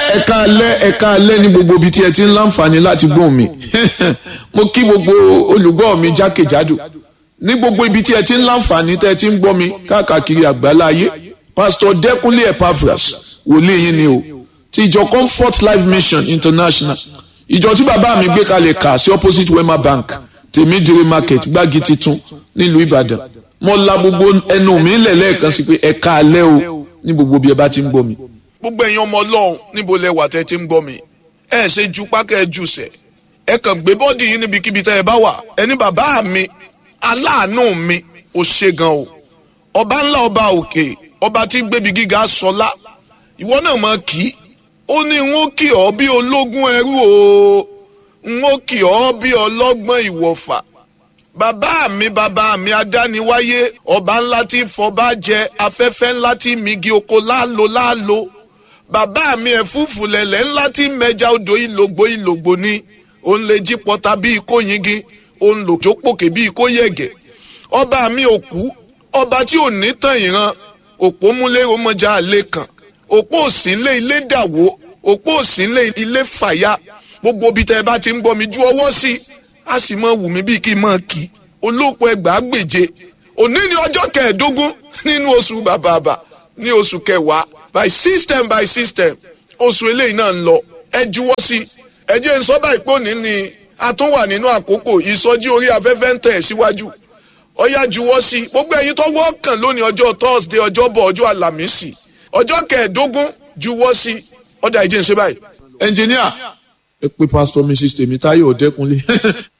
ẹ̀ka alẹ́ ẹ̀ka alẹ́ ní gbogbo ibi tí ẹ ti ń láǹfààní láti gbóhùn mi mo kí gbogbo olùgbọ́ mi jákèjádò ní gbogbo ibi tí ẹ ti ń láǹfààní tẹ́ ẹ ti ń gbọ́ mi káàkiri àgbálá ayé pásítọ̀ dẹ́kunlé epaphras wòlíì yín ni o ti ìjọ comfort life mission international ìjọ tí bàbá mi gbé kalẹ̀ kà sí opposite wema bank tèmídìrí market gbági titun nílùú ìbàdàn mo la gbogbo ẹnu mi lẹ̀ lẹ́ẹ̀kan sí pé ẹ̀ka alẹ́ o ní gbogbo bí ẹ bá ti ń gbọ́ mi gbogbo ẹ̀yin ọmọ ọlọ́run níbo lẹ wà tẹ́ ti ń gbọ́ mi ẹ ṣe ju pákẹ́ ẹ jù sẹ̀ ẹ kàn gbé bọ́ọ̀dì yín níbikíbi tẹ́ ẹ bá wà ẹni bàbá mi aláàánú mi ò ṣe gan o ọba ńlá ọba òkè ọba tí ń gbébi gíga sọlá ìwọ náà mọ kí ó ní n ó kì ọ́ bí ológun ẹrú o n ó kì ọ́ bí ọlọ́gbọ́n ìwọ̀fà bàbá mi bàbá mi adániwáyé ọba ńlá tí fọba jẹ afẹ́fẹ́ ńlá tí migi oko láàlò láàlò bàbá mi ẹ̀fúùfù lẹ̀lẹ̀ ńlá tí mẹja odò ìlògbò ìlògbò ni òun lè jí pọta bí ikó yingi òun lò tó pòkè bí ikó yẹ̀gẹ̀ ọba mi òkú ọba tí ò ní tàn ìran òpó múlé ọmọjà àlè kan òpó òsínlé ilé dàwó òpó òsínlé ilé fàyà gbogbo bí tẹ ẹ bá ti ń gbọ́ mi ju ọwọ́ sí i a sì mọ wù mí bíi kí n mọ kí olóòpọ̀ ẹgbàá gbèje òní ni ọjọ́ kẹẹ̀ẹ́dógún nínú oṣù bàbàbà ní oṣù kẹwàá by system by system oṣù eléyìí náà ń lọ ẹ juwọ́ sí i ẹ jẹ́ ń sọ báyìí pé òní ni a tún wà nínú àkókò ìsọjí orí afẹ́fẹ́ ń tẹ̀ síwájú ọyá juwọ́ sí i gbogbo ẹ̀yin tó wọ́ọ̀kàn lónìí ọjọ́ thursday ọjọ́bọ̀ ọjọ́ àlàmísì ọjọ́ kẹẹ̀ẹ́dógún juwọ́ sí i ọjà ìjẹ́ ń ṣe báyìí. ẹnjìníà ẹ pé pásítọ̀ mrs tèmítáyọ̀ ọ̀dẹ́kunlé